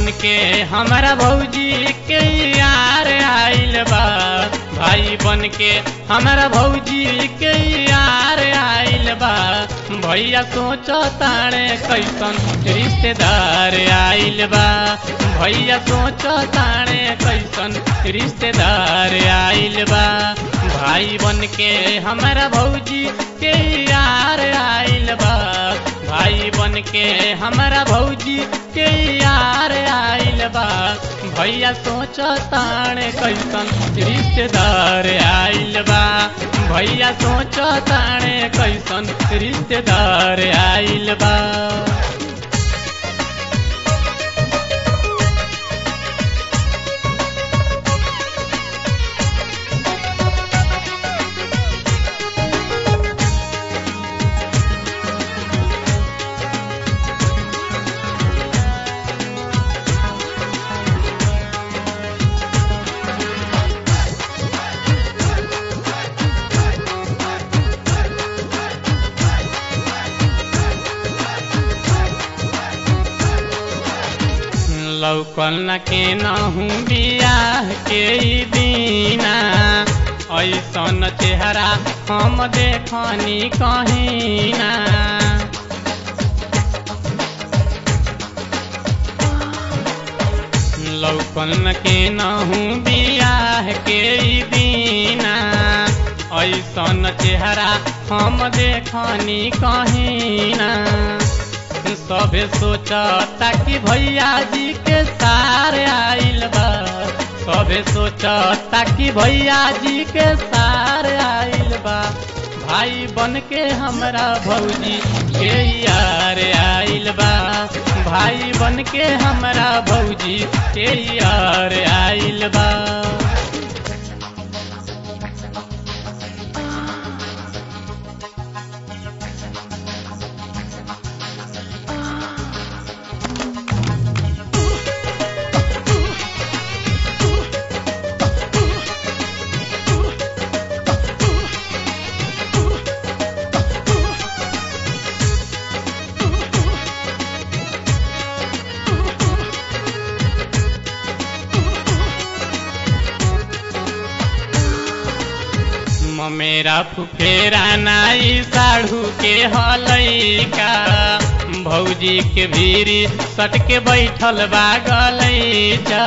के हमारा भौजी के यार आइल बा भाई बन के हमारा भौजी के यार आइल बा भैया सोचो ताणे कैसन रिश्तेदार आइल बा भैया सोचो ताणे कैसन रिश्तेदार आइल बा भाई बन के हमारा भौजी के यार आइल बा भाई बन के हमारा भौजी के यार आइल बा भैया सोचो ताणे कैसन रिश्तेदार आइल बा भैया सोचो ताणे कैसन रिश्तेदार आइल बा लौकल न के नहू बियाह के ई दीना ऐसन चेहरा हम देखनी कहीं ना लौकल न के नहू बियाह के ई दीना ऐसन चेहरा हम देखनी कहीं ना सभे सोचता कि भैया जी के सार आइल बा सभे सोचता कि भैया जी के सार आइल बा भाई बन के हमरा भौजी के यार आइल बा भाई बन के हमरा भौजी के यार आइल बा मेरा फुफेरा नाई साढ़ू के हलैका भौजी के भीरी सट के बैठल बा गलैचा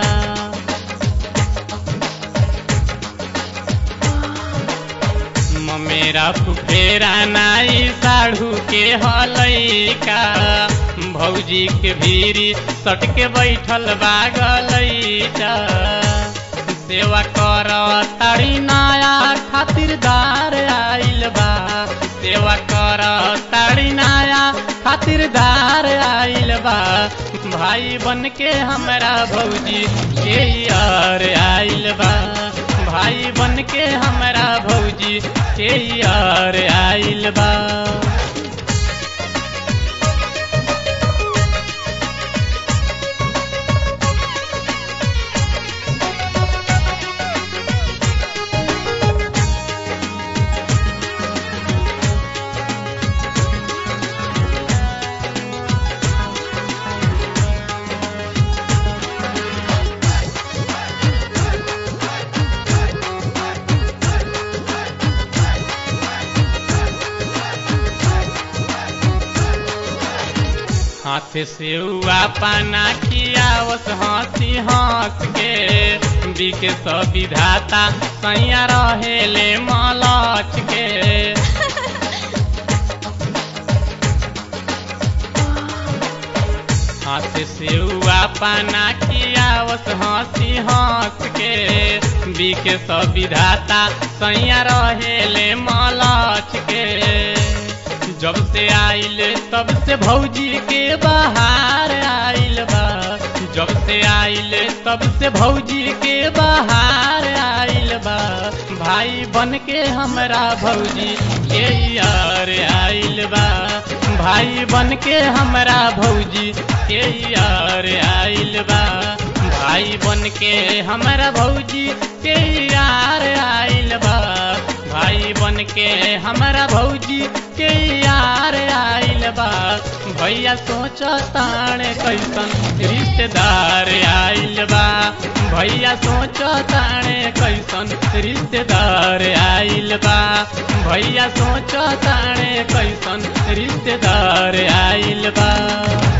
मेरा फुफेरा नाई साढ़ू के हलैका भौजी के भीरी सट के बैठल बा गलैचा सेवा कर तारी नया खातिरदार आइल बा सेवा कर तारी नया खातिरदार आइल बा भाई बन के हमरा भौजी के यार आइल बा भाई बन के हमरा भौजी के यार आइल बा हाथ से हुआ पाना खियावस हंसी हंस के बिके सब विधाता सैया रहेले मलच के हाथ से हुआ पाना खियावस हंसी हंस के बिके सब विधाता सैया रहेले मलच के जब से आइल तब से भौजी के बाहर आइल बा जब से आइल तब से भौजी के बाहर आइल बा भाई बन के हमरा भौजी के यार आइल बा भाई बन के हमरा भौजी के यार आइल बा भाई बन के हमरा भौजी के यार आइल बा भाई बन के हमरा भौजी के यार आइल बा भैया सोच ताणे कैसन रिश्तेदार आइल बा भैया सोच ताणे कैसन रिश्तेदार आइल बा भैया सोच ताणे कैसन रिश्तेदार आइल बा